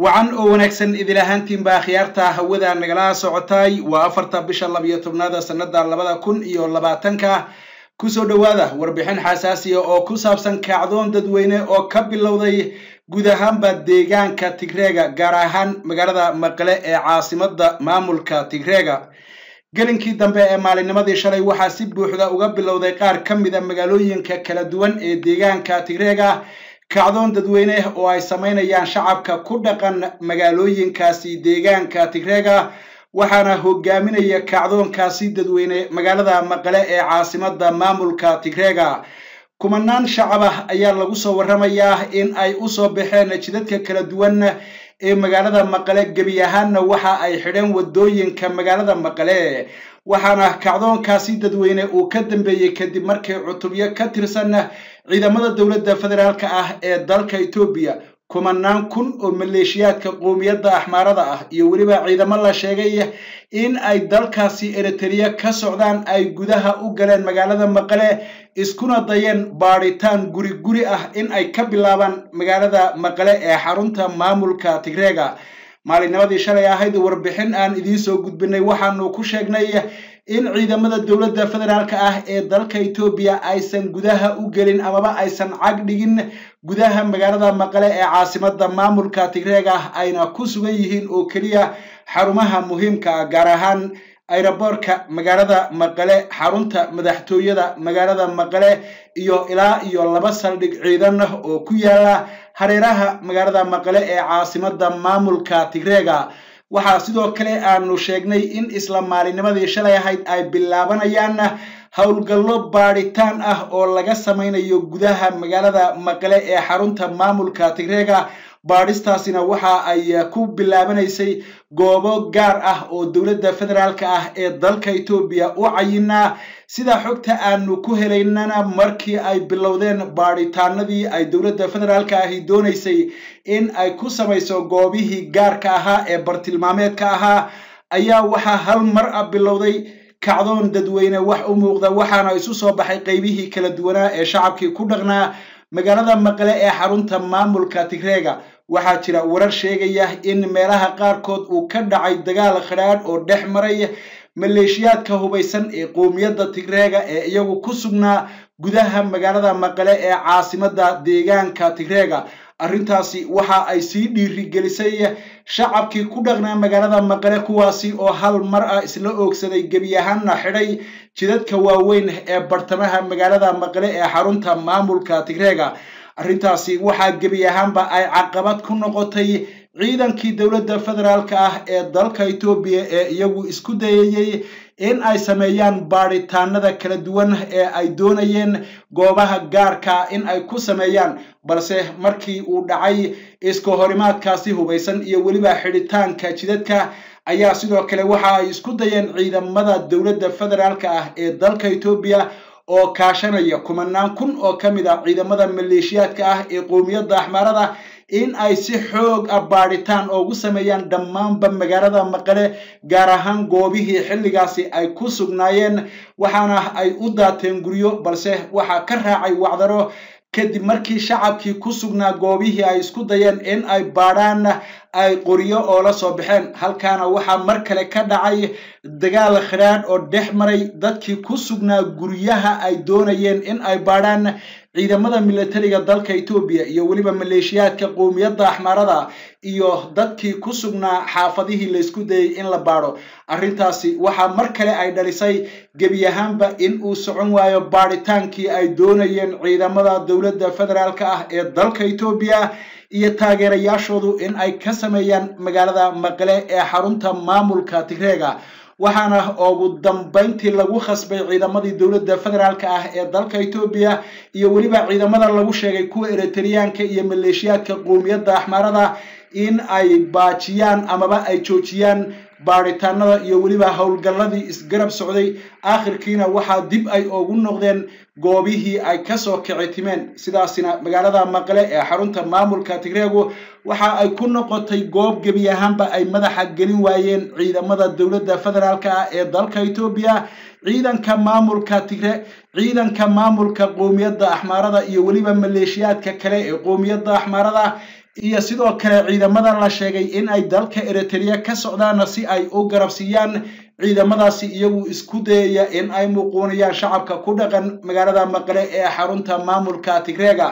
wacan oo wanaagsan idil ahaantiinba akhyaarta hawada nagala socotay waa afarta bisha labiyo tobnaada sannada labada kun iyo labaatanka kusoo dhowaada warbixin xasaasiya oo ku saabsan kacdoon dadweyne oo ka bilowday guud ahaanba deegaanka tigreega gaar ahaan magaalada maqle ee caasimada maamulka tigreega gelinkii dambe ee maalinnimadii shalay waxaa si buuxda uga bilowday qaar ka mida magaalooyinka kala duwan ee deegaanka tigreega kacdoon dadweyne oo ay samaynayaan shacabka ku dhaqan magaalooyinkaasi deegaanka tigreega waxaana hogaaminaya kacdoonkaasi dadweyne magaalada maqle ee caasimada maamulka tigreega kumanaan shacab ah ayaa lagu soo warramayaa in ay usoo baxeen jidadka kala duwan ee magaalada maqale gebi ahaanna waxa ay xidheen wadooyinka magaalada maqale waxaana kacdoonkaasi dadweyne uu ka dambeeyey kadib markii cutubyo ka tirsan ciidamada dowladda federaalk ah ee dalka etoobiya kumanaan kun oo maleeshiyaadka qoomiyadda axmaarada ah iyo weliba ciidamo la sheegay in ay dalkaasi eritrea ka socdaan ay gudaha u galeen magaalada maqale iskuna dayeen baadhitaan guri guri ah in ay ka bilaabaan magaalada maqale ee xarunta maamulka tigreega maalinnimadii shalay ahayd warbixin aan idiin soo gudbinay waxaanu ku sheegnay in ciidamada dowladda federaalk ah ee dalka etoobiya aysan gudaha u gelin amaba aysan cag dhigin gudaha magaalada maqale ee caasimada maamulka tigreega ayna ku sugan yihiin oo keliya xarumaha muhiimka ah gaar ahaan ayraboorka magaalada maqale xarunta madaxtooyada magaalada maqale iyo ilaa iyo laba saldhig ciidan oo ku yaala hareeraha magaalada maqale ee caasimada maamulka tigreega waxaa sidoo kale aanu sheegnay in isla maalinnimadii shalay ahayd ay bilaabanayaan howlgallo baadhitaan ah oo laga samaynayo gudaha magaalada maqale ee xarunta maamulka tigreega baadhistaasina waxa ay ku bilaabanaysay goobo gaar ah oo dowladda federaalk ah ee dalka etoobiya u cayinaa sida xogta aanu ku helaynana markii ay bilowdeen baadhitaanadii ay dowladda federaalk ahi doonaysay in ay ku samayso goobihii gaarka ahaa ee bartilmaameedka ahaa ayaa waxaa hal mar a bilowday kacdoon dadweyne wax u muuqda waxaana isu soo baxay qeybihii kala duwanaa ee shacabkii ku dhaqnaa magaalada maqle ee xarunta maamulka tigreega waxaa jira warar sheegaya in meelaha qaarkood uu ka dhacay dagaal khadhaadh oo dhex maray maleeshiyaadka hubaysan ee qoomiyadda tigreega ee iyagu ku sugnaa gudaha magaalada maqale ee caasimada deegaanka tigreega arrintaasi waxa ay sii dhiirigelisay shacabkii ku dhaqnaa magaalada maqale kuwaasi oo hal mar ah isla oogsaday gebi ahaanna xidhay jidadka waaweyn ee bartamaha magaalada maqale ee xarunta maamulka tigreega arrintaasi waxaa gebi ahaanba ay caqabad ku noqotay ciidankii dowladda federaalk ah ee dalka etoobiya ee iyagu isku dayayey in ay sameeyaan baadhitaanada kala duwan ee ay doonayeen goobaha gaarka in ay ku sameeyaan balse markii uu dhacay iska horimaadkaasi hubaysan iyo weliba xidhitaanka jidadka ayaa sidoo kale waxa ay isku dayeen ciidamada dowladda federaalk ah ee dalka etoobiya oo kaashanaya kumanaan kun oo ka mid ah ciidamada maleeshiyaadka ah ee qoomiyadda axmaarada in ay si xoog ah baadhitaan oogu sameeyaan dhammaanba magaalada maqale gaar ahaan goobihii xilligaasi ay ku sugnaayeen waxaana ay u daateen guryo balse waxaa ka raacay wacdaro kadib markii shacabkii ku sugnaa goobihii ay isku dayeen in ay baadhaan ay qoryo oo la soo baxeen halkaana waxaa mar kale ka dhacay dagaal khadhaadh oo dhex maray dadkii ku sugnaa guryaha ay doonayeen in ay baadhaan ciidamada militariga dalka etoobiya iyo weliba maleeshiyaadka qoomiyadda axmaarada iyo dadkii ku sugnaa xaafadihii laysku dayay in la baadho arrintaasi waxaa mar kale ay dhalisay gebi ahaanba in uu socon waayo baadhitaankii ay doonayeen ciidamada dowladda federaalk ah ee dalka etoobiya iyo taageerayaashoodu in ay ka sameeyaan magaalada maqle ee xarunta maamulka tigreega waxaana ugu dambayntii lagu khasbay ciidamadii dowladda federaalk ah ee dalka etoobiya iyo weliba ciidamada lagu sheegay kuwa eritreyaanka iyo maleeshiyaadka qoomiyadda axmaarada in ay baajiyaan amaba ay joojiyaan baadhitaanada iyo weliba howlgalladii isgarab socday aakhirkiina waxaa dib ay ugu noqdeen goobihii ay kasoo kici timeen sidaasina magaalada maqle ee xarunta maamulka tigreegu waxa ay ku noqotay goob gebi ahaanba ay madaxa gelin waayeen ciidamada dowladda federaalk ah ee dalka etoobiya ciidanka maamulka tigre ciidanka maamulka qoomiyadda axmaarada iyo weliba maleeshiyaadka kale ee qoomiyadda axmaarada iyo sidoo kale ciidamada la sheegay in ay dalka eritrea ka socdaan si ay u garabsiiyaan ciidamadaasi iyagu isku dayaya in ay muquuniyaan shacabka ku dhaqan magaalada maqle ee xarunta maamulka tigreega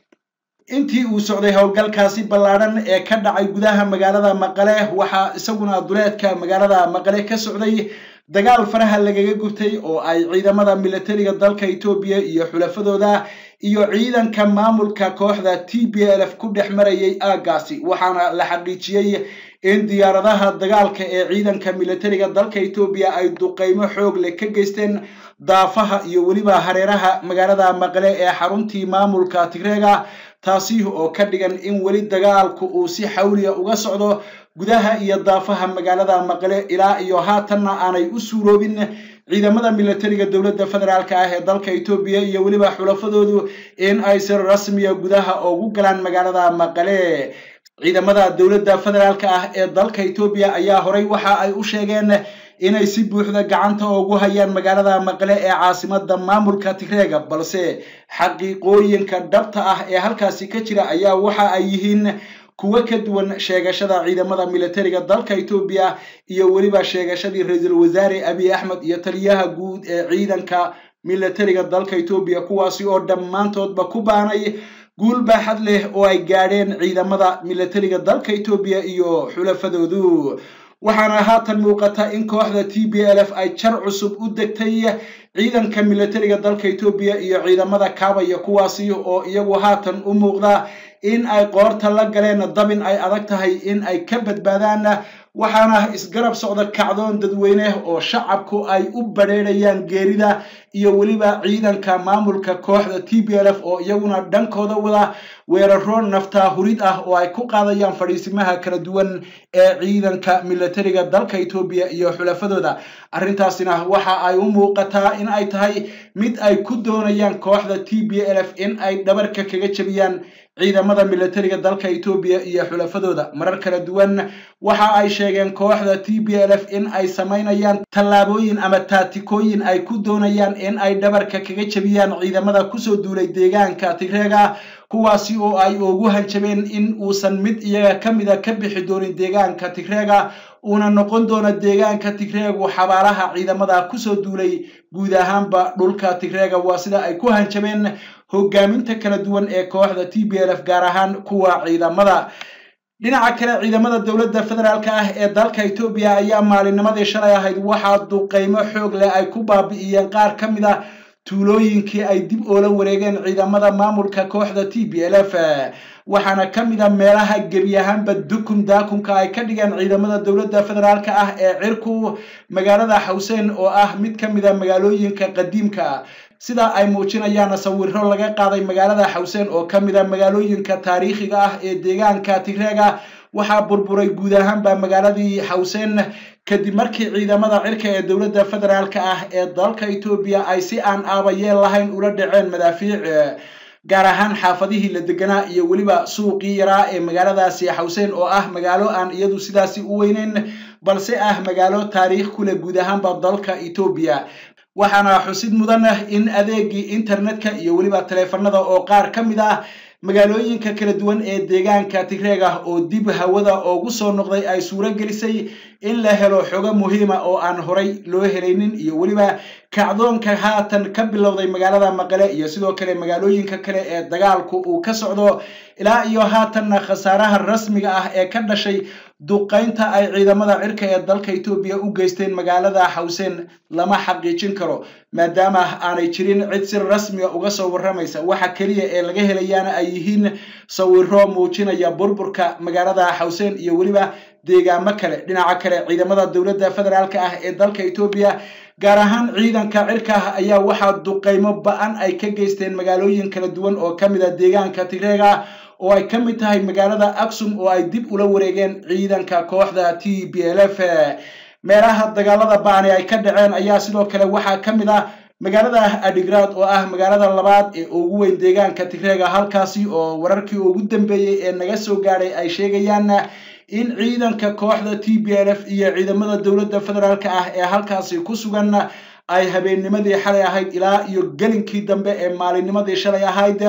intii uu socday howlgalkaasi ballaadhan ee ka dhacay gudaha magaalada maqale waxaa isaguna duleedka magaalada maqale ka socday dagaal faraha lagaga gubtay oo ay ciidamada militariga dalka etoobiya iyo xulafadooda iyo ciidanka maamulka kooxda t b l f ku dhex marayay aaggaasi waxaana la xaqiijiyey in diyaaradaha dagaalka ee ciidanka militariga dalka etoobiya ay duqeymo xoog leh ka geysteen daafaha iyo weliba hareeraha magaalada maqle ee xaruntii maamulka tigreega taasi oo ka dhigan in weli dagaalku uu si xawliya uga socdo gudaha iyo daafaha magaalada maqle ilaa iyo haatanna aanay u suuroobin ciidamada militariga dowladda federaalk ah ee dalka etoobiya iyo weliba xulafadoodu in ay si rasmiya gudaha ugu galaan magaalada maqale ciidamada dowladda federaalk ah ee dalka etoobiya ayaa horay waxa ay u sheegeen inay si buuxda gacanta ugu hayaan magaalada maqle ee caasimada maamulka tigreega balse xaqiiqooyinka dhabta ah ee halkaasi ka jira ayaa waxa ay yihiin kuwo ka duwan sheegashada ciidamada militariga dalka etoobiya iyo weliba sheegashadii ra-iisul wasaare abiy axmed iyo taliyaha guud ee ciidanka militariga dalka etoobiya kuwaasi oo dhammaantoodba ku baanay guul baaxad leh oo ay gaadheen ciidamada militariga dalka etoobiya iyo xulafadoodu waxaana haatan muuqata in kooxda t b l f ay jar cusub u degtay ciidanka militariga dalka etoobiya iyo ciidamada kaabaya kuwaasi oo iyagu haatan u muuqda in ay qoorta la galeen dabin ay adag tahay in ay ka badbaadaan waxaana isgarab socda kacdoon dadweyne oo shacabku ay u badheedhayaan geerida iyo weliba ciidanka maamulka kooxda t b l f oo iyaguna dhankooda wada weeraro naftaa hurid ah oo ay ku qaadayaan fadhiisimaha kala duwan ee ciidanka militariga dalka etoobiya iyo xulafadooda arrintaasina waxa ay u muuqataa in ay tahay mid ay ku doonayaan kooxda t b l f in ay dhabarka kaga jebiyaan ciidamada militariga dalka etoobiya iyo xulafadooda marar kala duwan waxa ay sheegeen kooxda t b l f in ay samaynayaan tallaabooyin ama taatikooyin ay ku doonayaan in ay dhabarka kaga jebiyaan ciidamada kusoo duulay deegaanka tigreega kuwaasi oo ay ugu hanjabeen in uusan mid iyaga ka mida ka bixi doonin deegaanka tigreega uuna noqon doono deegaanka tigreegu xabaalaha ciidamada kusoo duulay guud ahaanba dhulka tigreega waa sida ay ku hanjabeen hogaaminta kala duwan ee kooxda t b l f gaar ahaan kuwa ciidamada dhinaca kale ciidamada dowladda federaalk ah ee dalka etoobiya ayaa maalinnimadii shalay ahayd waxaa duqeymo xoog leh ay ku baabi'iyeen qaar ka mid a tuulooyinkii ay dib oola wareegeen ciidamada maamulka kooxda t b l f waxaana ka mid a meelaha gebi ahaanba dukun daakunka ay ka dhigeen ciidamada dowladda federaalk ah ee cirku magaalada xawseen oo ah mid ka mid a magaalooyinka qadiimka sida ay muujinayaan sawiro laga qaaday magaalada xawseen oo ka mid a magaalooyinka taariikhiga ah ee deegaanka tigreega waxaa burburay guud ahaanba magaaladii xawseen kadib markii ciidamada cirka ee dowladda federaalk ah ee dalka etoobiya ay si aan aabayeel lahayn ula dhaceen madaafiic gaar ahaan xaafadihii la deganaa iyo weliba suuqii yaraa ee magaaladaasi xawseen oo ah magaalo aan iyadu sidaasi u weyneyn balse ah magaalo taariikh ku leh guud ahaanba dalka etoobiya waxaana xusid mudan in adeegii internetka iyo weliba taleefanada oo qaar ka mid ah magaalooyinka kala duwan ee deegaanka tigreega oo dib hawada oogu soo noqday ay suuro gelisay in la helo xogo muhiima oo aan horay loo helaynin iyo weliba kacdoonka haatan ka bilowday magaalada maqale iyo sidoo kale magaalooyinka kale ee dagaalku uu ka socdo ilaa iyo haatanna khasaaraha rasmiga ah ee ka dhashay duqaynta ay ciidamada cirka ee dalka etoobiya u geysteen magaalada xawseen lama xaqiijin karo maadaama aanay jirin cid si rasmiga uga soo warramaysa waxa keliya ee laga helayaana ay yihiin sawiro muujinaya burburka magaalada xawseen iyo weliba deegaamo kale dhinaca kale ciidamada dowladda federaalk ah ee dalka etoobiya gaar ahaan ciidanka cirka ah ayaa waxaa duqaymo ba-an ay ka geysteen magaalooyin kala duwan oo ka mid a deegaanka tigreega oo ay ka mid tahay magaalada aksum oo ay dib ula wareegeen ciidanka kooxda t b l f meelaha dagaalada ba-ani ay ka dhaceen ayaa sidoo kale waxaa ka mid ah magaalada adigrad oo ah magaalada labaad ee ugu weyn deegaanka tigreega halkaasi oo wararkii ugu dambeeyey ee naga soo gaadhay ay sheegayaan in ciidanka kooxda t b l f iyo ciidamada dowladda federaalk ah ee halkaasi ku sugan ay habeennimadii xalay ahayd ilaa iyo gelinkii dambe ee maalinnimadii shalay ahayd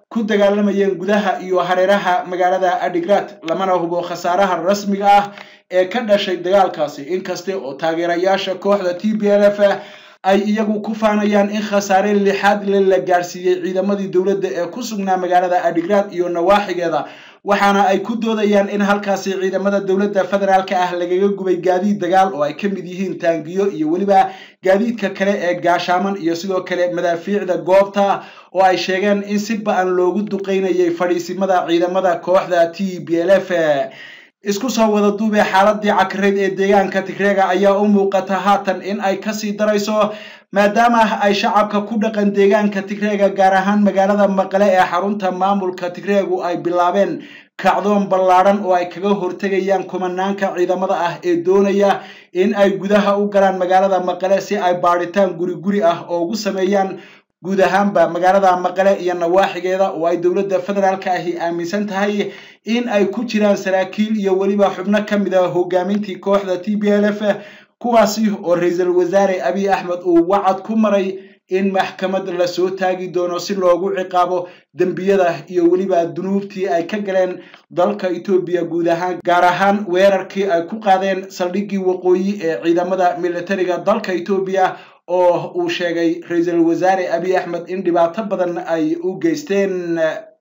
ku dagaalamayeen gudaha iyo hareeraha magaalada adigrat lamana hubo khasaaraha rasmiga ah ee ka dhashay dagaalkaasi inkaste oo taageerayaasha kooxda t b l f ay iyagu ku faanayaan in khasaare lixaad le la gaarsiiyey ciidamadii dowladda ee ku sugnaa magaalada adigrat iyo nawaaxigeeda waxaana ay ku doodayaan in halkaasi ciidamada dowladda federaalka ah lagaga gubay gaadiid dagaal oo ay ka mid yihiin taangiyo iyo weliba gaadiidka kale ee gaashaaman iyo sidoo kale madaafiicda goobta oo ay sheegeen in si ba-an loogu duqeynayay fadhiisimada ciidamada kooxda t b l f isku soo wada duubee xaaladii cakareed ee deegaanka tigreega ayaa u muuqata haatan in ay kasii darayso maadaama ay shacabka ku dhaqan deegaanka tigreega gaar ahaan magaalada maqale ee xarunta maamulka tigreegu ay bilaabeen kacdoon ballaadhan oo ay kaga hortegayaan kumanaanka ciidamada ah ee doonaya in ay gudaha u galaan magaalada maqale si ay baadhitaan guri guri ah oo ugu sameeyaan guud ahaanba magaalada maqale iyo nawaaxigeeda oo ay dowladda federaalka ahi aaminsan tahay in ay ku jiraan saraakiil iyo weliba xubno ka mid a hogaamintii kooxda t b l f kuwaasi oo ra-iisul wasaare abiy axmed uu wacad ku maray in maxkamad lasoo taagi doono si loogu ciqaabo dembiyada iyo weliba dunuubtii ay ka galeen dalka etoobiya guud ahaan gaar ahaan weerarkii ay ku qaadeen saldhiggii waqooyi ee ciidamada militariga dalka etoobiya oo uu sheegay ra-iisul wasaare abiy axmed in dhibaato badan ay u geysteen